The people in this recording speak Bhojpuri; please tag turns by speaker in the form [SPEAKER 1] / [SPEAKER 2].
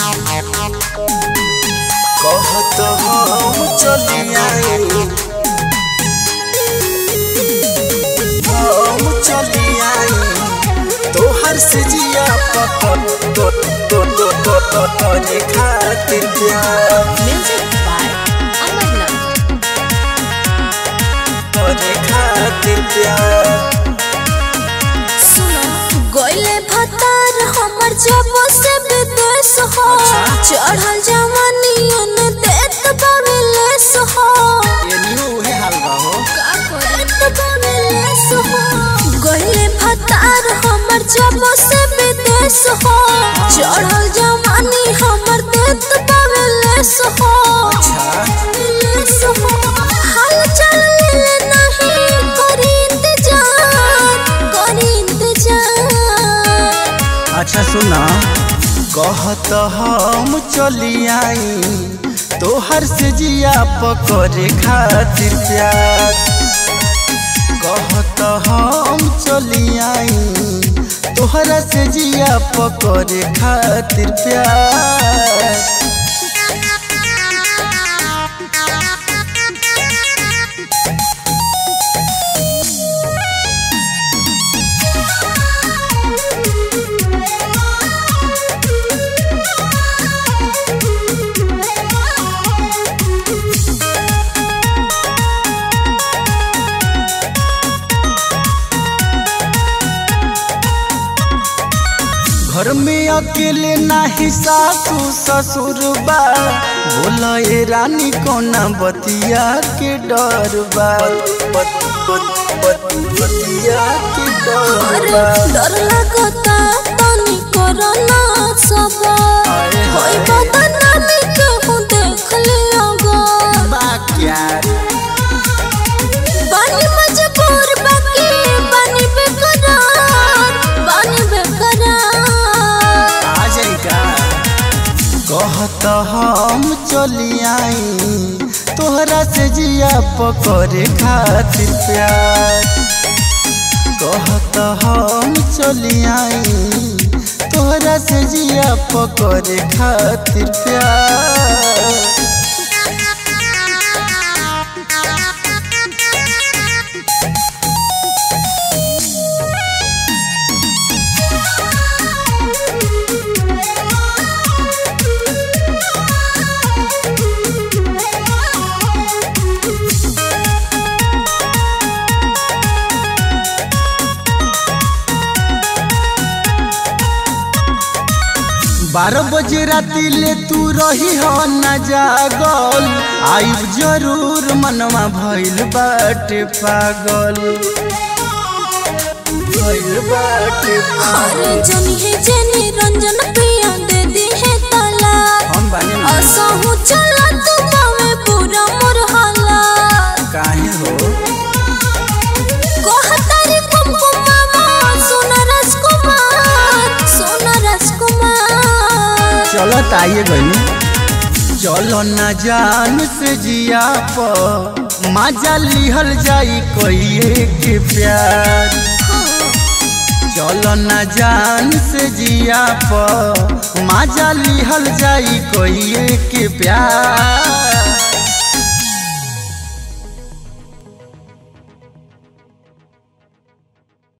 [SPEAKER 1] कहत हम चली आए हम चली आए तोहर से जिया पकड़ तो तो तो तो तो तोरे खातिर प्यार
[SPEAKER 2] Music by Amarnath.
[SPEAKER 1] तोरे खातिर प्यार
[SPEAKER 2] सुनो गोइले भतार हमर जब से विदेश हो
[SPEAKER 1] अच्छा।
[SPEAKER 2] चढ़ल जवानियन देत बावे लेस हो
[SPEAKER 1] ये न्यू है हलवा हो
[SPEAKER 2] का करत बावे लेस हो गोइले भतार हमर जब से विदेश हो चढ़ल जवानी हमर देत बावे लेस हो
[SPEAKER 1] अच्छा
[SPEAKER 2] लेस हो हाल चल ले नहीं करी इंतजार करी इंतजार
[SPEAKER 1] अच्छा सुना कहत हम चली आई तोहर से जिया पकड़े खातिर प्यार कहत हम चली आई तोहरा से जिया पकड़े खातिर प्यार घर में अकेले नाही सासू ससुर बा बोला ए रानी कोना बतिया के डर बा बत- बत- बत- बतिया के डर
[SPEAKER 2] अरे
[SPEAKER 1] बा
[SPEAKER 2] डर लगता तनी कोरोना सब
[SPEAKER 1] अरे
[SPEAKER 2] होई
[SPEAKER 1] हाय।
[SPEAKER 2] बदनामी केहू देख लियोगा
[SPEAKER 1] बा क्या
[SPEAKER 2] बानी मजबूर बाकी बानी बेकरार बानी बेकरार
[SPEAKER 1] आ जाएगा कहत हम चली आई तोहरा से जिया पकड़े खातिर प्यार कहत हम चली आई तोहरा से जिया पकड़े खातिर प्यार बारह बजे राती ले तू रही हो न जागल आइब जरूर मनवा भइल बाटे पागल भइल बाटे
[SPEAKER 2] अरे
[SPEAKER 1] पागल
[SPEAKER 2] जनी है जनी रंजन प्रिया दे दी है ताला
[SPEAKER 1] हम बानी ना।
[SPEAKER 2] असहु चला तू बावे पूरा मोर हालात
[SPEAKER 1] काहे हो
[SPEAKER 2] कहतारी कुमकुमावा सोना राजकुमार सोना राजकुमार
[SPEAKER 1] चलो ताइए गई चलो न जान से जिया प मजा लिहल जाई कहिए के प्यार चलो न जान से जिया प मजा लिहल जाई कहिए के प्यार